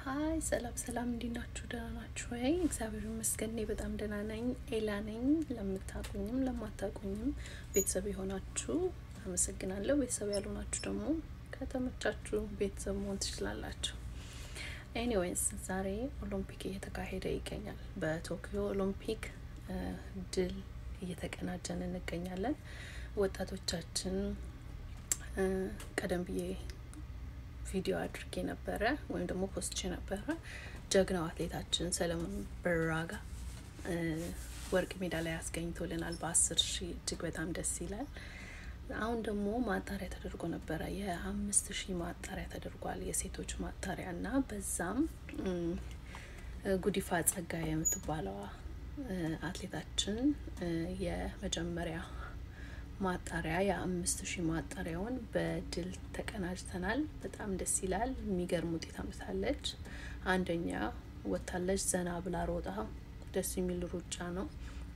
ሀይ ሰላም ሰላም፣ እንዴት ናችሁ? ደህና ናችሁ ወይ? እግዚአብሔር ይመስገን እኔ በጣም ደህና ነኝ። ኤላ ነኝ። ለምታቁኝም ለማታቁኝም ቤተሰብ የሆናችሁ አመሰግናለሁ። ቤተሰብ ያልሆናችሁ ደግሞ ከተመቻችሁ ቤተሰብ መሆን ትችላላችሁ። ኤኒዌይስ ዛሬ ኦሎምፒክ እየተካሄደ ይገኛል። በቶኪዮ ኦሎምፒክ ድል እየተቀናጀን እንገኛለን። ወጣቶቻችን ቀደም ብዬ ቪዲዮ አድርጌ ነበረ ወይም ደግሞ ፖስቼ ነበረ። ጀግናው አትሌታችን ሰለሞን በራጋ ወርቅ ሜዳሊያ ያስገኝቶልናል በአስር ሺህ እጅግ በጣም ደስ ይላል። አሁን ደግሞ ማጣሪያ ተደርጎ ነበረ። የአምስት ሺህ ማጣሪያ ተደርጓል፣ የሴቶች ማጣሪያ እና በዛም ጉዲፋ ጸጋ የምትባለዋ አትሌታችን የመጀመሪያ ማጣሪያ የአምስት ሺህ ማጣሪያውን በድል ተቀናጅተናል። በጣም ደስ ይላል። የሚገርም ውጤት አምጥታለች። አንደኛ ወታለች። ዘና ብላ ሮጣ ደስ የሚል ሩጫ ነው።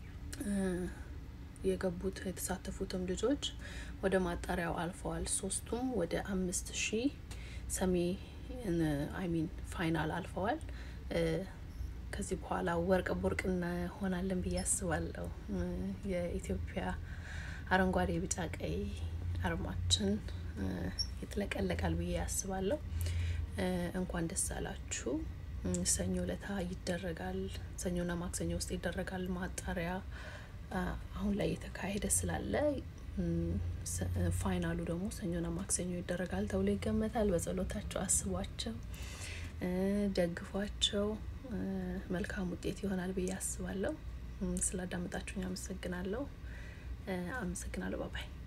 የገቡት የተሳተፉትም ልጆች ወደ ማጣሪያው አልፈዋል። ሶስቱም ወደ አምስት ሺህ ሰሚ አይሚን ፋይናል አልፈዋል። ከዚህ በኋላ ወርቅ ቦርቅ እንሆናለን ብዬ አስባለሁ። የኢትዮጵያ አረንጓዴ፣ ቢጫ፣ ቀይ አርማችን ይጥለቀለቃል ብዬ አስባለሁ። እንኳን ደስ አላችሁ። ሰኞ ለታ ይደረጋል። ሰኞና ማክሰኞ ውስጥ ይደረጋል ማጣሪያ አሁን ላይ የተካሄደ ስላለ ፋይናሉ ደግሞ ሰኞና ማክሰኞ ይደረጋል ተብሎ ይገመታል። በጸሎታቸው አስቧቸው፣ ደግፏቸው። መልካም ውጤት ይሆናል ብዬ አስባለሁ። ስላዳመጣችሁኝ አመሰግናለሁ። አመሰግናለሁ። ባባይ